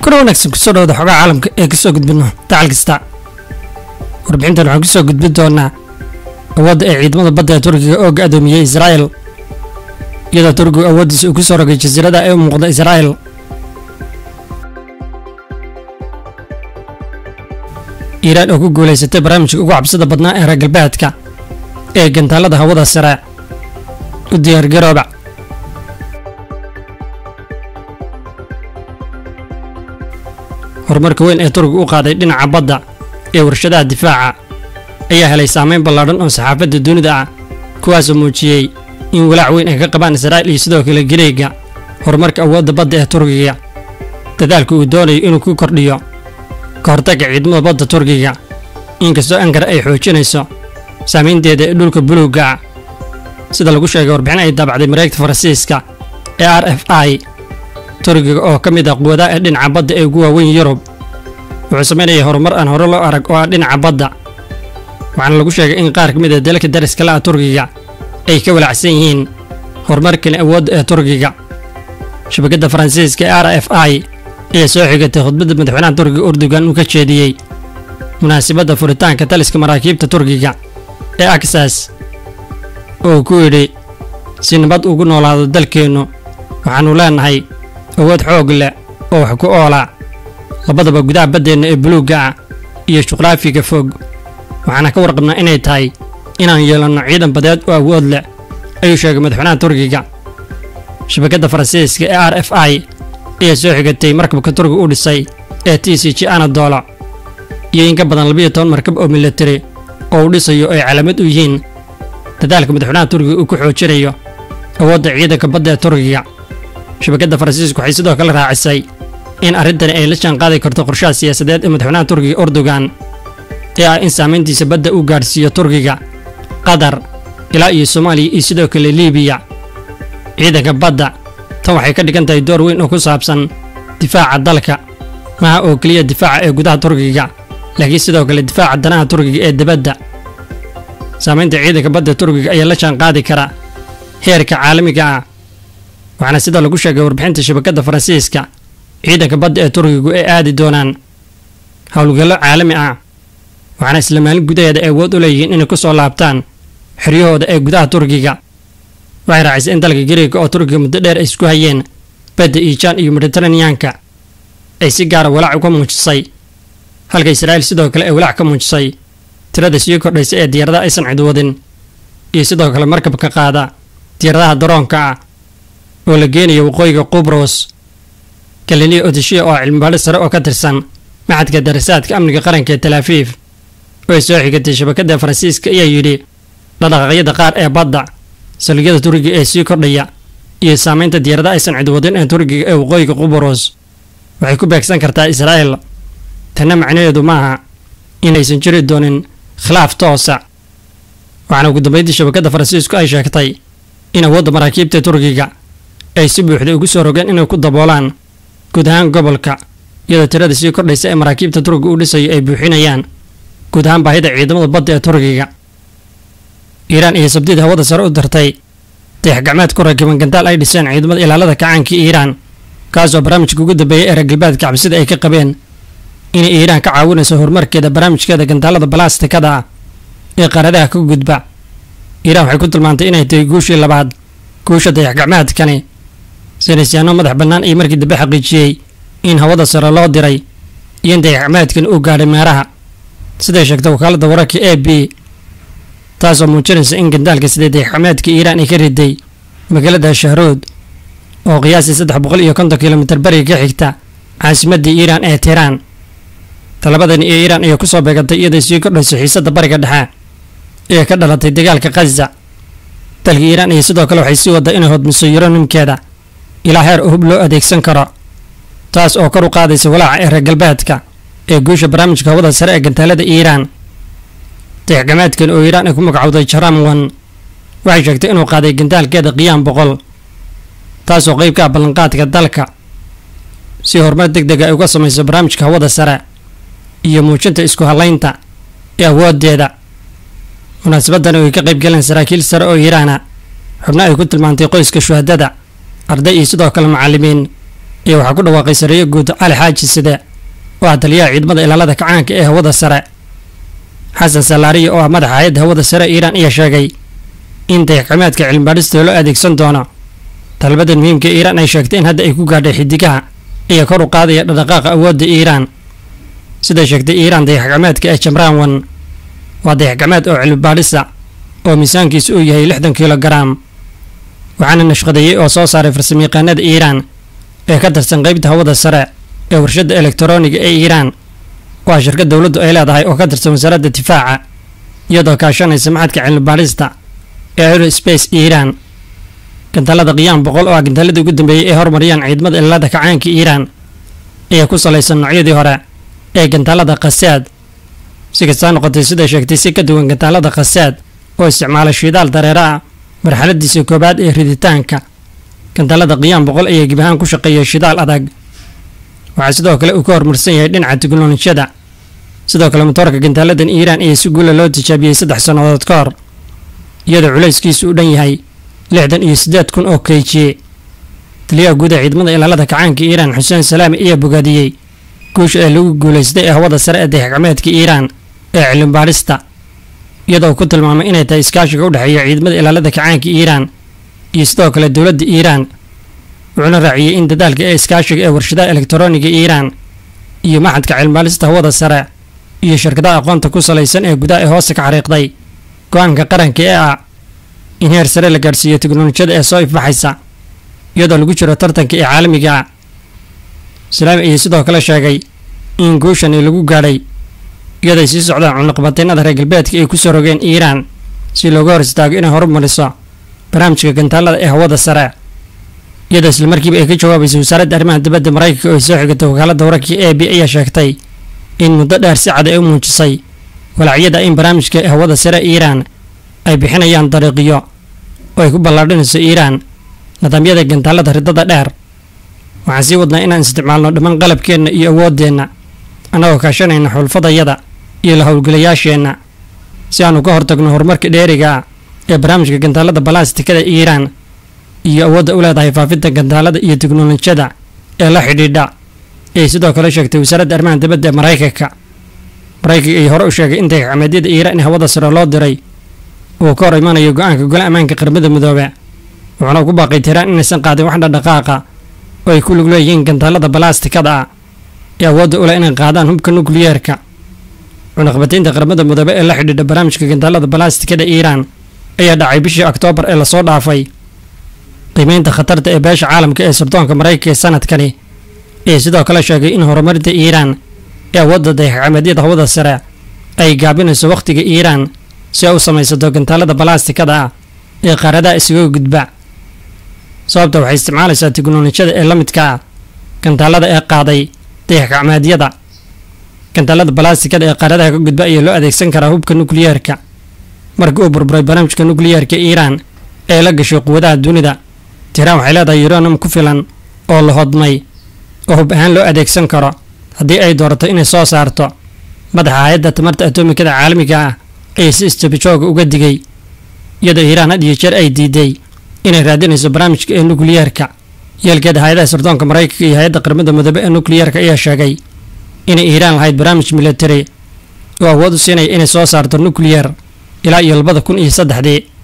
kuna wanaagsan kusoo dhawada xogaha caalamka ee kasoo gudbino dacal kasta warbixintan waxaan kusoo gudbin doonaa awoodda ee ciidamada badda ee turkiga oo ga-doomiyey israa'el iyadoo turkigu awooddiisa uu ku soo rogay jasiirada ee u muuqda israa'el iiraan oo ku guulaysatay barnaamijka ugu cabsida badnaa ee reer galbeedka ee gantaalada hawada sare u diyaargarooba horumarka weyn ee turkiga u qaaday dhinaca badda ee warshadaha difaaca ayaa helay saameyn ballaadhan oo saxaafadda dunida ah kuwaasoo muujiyey in walaac weyn ay ka qabaan israa'il iyo sidoo kale gareega horumarka awoodda badda ee turkiga dadaalka uu doonayo inuu ku kordhiyo ka hortagga ciidamada badda turkiga inkastoo ankara ay xoojinayso saamaynteeda ee dhulka buluugga ah sida lagu sheegay warbixin ay daabacday mareegta faransiiska ee r f i turkiga oo ka mid ah quwadaha ee dhinaca badda ee ugu waaweyn yurub wuxuu samaynayay horumar aan hore loo arag oo ah dhinaca badda waxaana lagu sheegay in qaar ka mid ah dalalka dariska la ah turkiga ay ka walaacsan yihiin horumarkani awoodda ee turkiga shabakadda faransiiska ee r f i ayaa soo xigatay khudbadda madaxweynaha turkiga urdugan uu ka jeediyey munaasabadda furitaanka taliska maraakiibta turkiga ee aksas oo uu ku yidhi si nabad ugu noolaado dalkeennu waxaannu leenahay awood xoog leh oo wax ku oola labadaba gudaha baddeenna ee buluugga ah iyo juqraafiga fog waxaana ka warqabnaa inay tahay inaan yeelanno ciidan badeed oo awood leh ayuu sheegay madaxweynaha turkiga shabakadda faransiiska ee r f i ayaa soo xigatay markabka turkiga u dhisay ee t c g anadolo iyo in ka badan labiyo toban markab oo militari oo uu dhisayo ay calaamad u yihiin dadaalka madaxweynaha turkiga uu ku xoojinayo awoodda ciidanka badda ee turkiga shabakadda faransiisku waxay sidoo kale raacisay in arrintani ay la jaanqaadi karto qorshaha siyaasadeed ee madaxweynaha turkiga erdogan ee ah in saamayntiisa badda uu gaadhsiiyo turkiga qatar ilaa iyo soomaaliya iyo sidoo kale liibiya ciidanka badda tan waxay ka dhigan tahay door weyn oo ku saabsan difaaca dalka maaha oo keliya difaaca ee gudaha turkiga laakiin sidoo kale difaaca danaha turkiga ee dibadda saamaynta ciidanka badda turkiga ayaa la jaanqaadi kara heerka caalamiga ah waxaana sida lagu sheegay warbixinta shabakadda faransiiska ciidanka badda ee turkigu ay aadi doonaan howlgallo caalami ah waxaana isla maalin gudaheeda ay awood u leeyihiin inay ku soo laabtaan xeryahooda ee gudaha turkiga waxay raacisay in dalka gariega oo turkiga muddo dheer ay isku hayeen badda iijaan iyo mediteraneanka ay si gaara walaac uga muujisay halka israa'iil sidoo kale ay walaac ka muujisay tirada sii kordhaysa ee diyaaradaha aysan cidwadin iyo sidoo kale markabka qaada diyaaradaha daroonka ah oo la geenayo waqooyiga qubros galileo odeshiya oo cilmibaadho sare oo ka tirsan maxadka darasaadka amniga qaranka ee talaafiif oo ay soo xigatay shabakadda faransiiska ayaa yidhi dhaqdhaqaaqyada qaar ee badda saldhigyada turkiga ee sii kordhaya iyo saamaynta diyaaradaha aysan cidwadin ee turkiga ee waqooyiga qubros waxay ku beegsan kartaa israa'el tanna macnaheedu maaha inaysan jiri doonin khilaaf toosa waxaana ugu dambeyntii shabakadda faransiisku ay sheegtay in awoodda maraakiibta turkiga ay si buuxda ugu soo rogeen inay ku daboolaan guud ahaan gobolka iyadoo tirada sii kordhaysa ee maraakiibta turkiga uu dhisayo ay buuxinayaan guud ahaan baahida ciidamada badda ee turkiga iiraan iyo sabdida hawada sare u dartay dayax gacmeed ku rakiban gandaal ay dhiseen ciidamada ilaalada kacaanka iiraan kaasoo barnaamijka ugu dambeeyay ee reer galbeedka cabsida ay ka qabeen inay iiraan ka caawinayso horumarkeeda barnaamijkeeda gandaalada balastikada ah ee qaaradaha ka gudba iiraan waxay ku tilmaantay inay tahay guushii labaad guusha dayax gacmeedkani saynisyaano madax bannaan iyo markii dambe xaqiijiyey in hawada sare loo diray iyo in dayax gacmeedkani uu gaadhay meeraha siday sheegtay wakaaladda wararka a b taasoo muujinaysa in gandaalka sidee dayax gacmeedka iiraan ay ka riday magaalada shahrood oo qiyaasii saddex boqol iyo konton kilomitir bariga ka xigta caasimadii iiraan ee tiraan talabadani iyo iiraan ayaa kusoo beegantay iyadoo sii kordhayso xiisadda bariga dhexe ee ka dhalatay dagaalka khaza dalka iiraan iyo sidoo kale waxay sii waddaa inay hodmiso yuranimkeeda ilaa heer hub loo adeegsan karo taas oo kor u qaadaysa walaaca ee reer galbeedka ee guusha barnaamijka hawada sare ee gantaalada iiraan dayaxgamaadkan oo iiraan ay ku magacowday jaramwan waxay sheegtay inuu qaaday gantaalkeeda qiyaam boqol taasoo qeyb ka ah ballanqaadka dalka si horumar deg dega ay uga samayso barnaamijka hawada sare iyo muujinta isku hallaynta ee awooddeeda munaasabadani oo ay ka qayb galeen saraakiil sare oo iiraana xubno ay ku tilmaantay qoyska shuhadada arday iyo sidoo kale macallimiin iyo waxaa ku dhawaaqay sareeyo guud cali xaaji side oo ah taliyaha ciidamada ilaalada kacaanka ee hawada sare xasan salaariya oo ah madaxa hay-adda hawada sare iiraan ayaa sheegay in dayaxgacmeedka cilmibaadhista loo adeegsan doono talbadan muhiimka iiraan ay sheegtay in hadda ay ku gaadhay xidigaha iyo kor u qaadaya dhaqdhaqaaqa awoodda iiraan siday sheegtay iiraan dayaxgacmeedka ee jamraan wan waa dayaxgacmeed oo cilmibaadhisa oo miisaankiisu uu yahay lixdan kilogaram waxaana nashqadeeyey oo soo saaray farsamayaqaanada iiraan ee ka tirsan qeybta hawada sare ee warshadda elektarooniga ee iiraan waa shirkad dowladdu ay leedahay oo ka tirsan wasaaradda difaaca iyadoo kaashanaysa maxadka cilmibaadhista ee aerospace iiraan gantaalada qiyaam boqol oo ah gantaaladii ugu dambeeyey ee horumariyaan ciidamada ilaalada kacaanka iiraan ayaa ku salaysan noocyadii hore ee gantaalada khasaad si kastaa noqotay siday sheegtay si ka duwan gantaalada khasaad oo isticmaala shidaal dareera ah marxaladiisa koowaad ee riditaanka gantaalada qiyaam boqol ayaa gibahaan ku shaqeeya shidaal adag waxaa sidoo kale uu ka horumarsan yahay dhinaca tiknolojiyada sidoo kale motoorka gantaaladan iiraan ayaa si guula loo tijaabiyey saddex sannadood ka hor iyadoo culayskiisu u dhan yahay lixdan iyo siddeed kun oo keyjiye taliyaha guud ee ciidamada ilaalada kacaanka iiraan xuseen salaami ayaa bogaadiyey guusha ee lagu guulaystay ee hawada sare ee dayaxgacmeedka iiraan ee cilmibaadhista iyadoo ku tilmaamay inay tahay iskaashiga u dhexeeya ciidamada ilaalada kacaanka iiraan iyo sidoo kale dowladda iiraan wuxuuna raaciyey in dadaalka ee iskaashiga ee warshadaha elektarooniga iiraan iyo maxadka cilmibaadhista hawada sare iyo shirkadaha aqoonta ku salaysan ee gudaha ee hoose ka xariiqday go-aanka qaranka ee ah in heer sare la gaadhsiiyo teknolojiyada ee soo ifbaxaysa iyadoo lagu jiro tartanka ee caalamiga ah salaami ayaa sidoo kale sheegay in guushani lagu gaadhay iyaday sii socdaan cunaqabataynada reer galbeedka ay kusoo rogeen iiraan si looga hor istaago inay horumariso barnaamijka gantaalada ee hawada sare iyadoo islamarkiiba ay ka jawaabaysay wasaaradda arrimaha dibadda maraykanka oo ay soo xigatay wakaaladda wararkii a b ayaa sheegtay in muddo dheer si cad ay u muujisay walacyada in barnaamijka hawada sare iiraan ay bixinayaan dariiqyo oo ay ku ballaadhinayso iiraan nidaamyada gantaalada ridada dheer waxaan sii wadnaa inaan isticmaalno dhammaan qalabkeenna iyo awooddeenna annagoo kaashanayna xulfadayada iyo la howlgalayaasheenna si aanu ka hortagno horumarka dheeriga ah ee barnaamijka gantaalada balastikada iiraan iyo awoodda u leedahay faafinta gantaalada iyo teknolojiyada ee la xidhiidha ayay sidoo kale sheegtay wasaaradda arrimaha dibadda ee maraykanka maraykanka ay hore u sheegay in dayaxcameedyada iiraan ee hawada sare loo diray uu ka hor imanayo go-aanka gole ammaanka qaramada midoobe wuxuuna ku baaqay tiraan inaysan qaadin wax dhadhaqaaqa oo ay ku lug leeyihiin gantaalada balastikada ah ee awoodda u leh inay qaadaan hubka nukliyeerka cunaqbataynta qaramada midoobe ee la xidhiidha barnaamijka gantaalada balastikada iiraan ayaa dhacay bishii oktoobar ee lasoo dhaafay qiimeynta khatarta ee beesha caalamka ee sirdoonka maraykanka ee sanadkani ayaa sidoo kale sheegay in horumarinta iiraan ee awoodda dayaxcameedyada hawada sare ay gaabinayso wakhtiga iiraan si ay u samaysato gantaalada balastikada ah ee qaaradaha isaga gudba sababta waxay isticmaalaysaa teknolojiyada ee la midka ah gantaalada ee qaaday dayaxgacmeedyada gantaalada balastikada ee qaaradaha ka gudba ayaa loo adeegsan karaa hubka nukliyeerka markii uu burburay barnaamijka nukliyeerka iiraan ee la gashay quwadaha dunida tiiraan waxay leedahay yuranum ku filan oo la hodmay oo hub ahaan loo adeegsan karo haddii ay doorato inay soo saarto madaxa hay-adda tamarta atomikada caalamiga ah ayaa si isjabijooga uga digay iyadoo iiraan had iyo jeer ay diiday inay raadinayso barnaamijka ee nukliyeerka yeelkeeda hay-adaha sirdoonka maraykanka iyo hay-adda qaramada midoobe ee nukliyeerka ayaa sheegay inay iiraan lahayd barnaamij militari oo awood u siinaya inay soo saarto nukliyeer ilaa iyo labada kun iyo saddexdii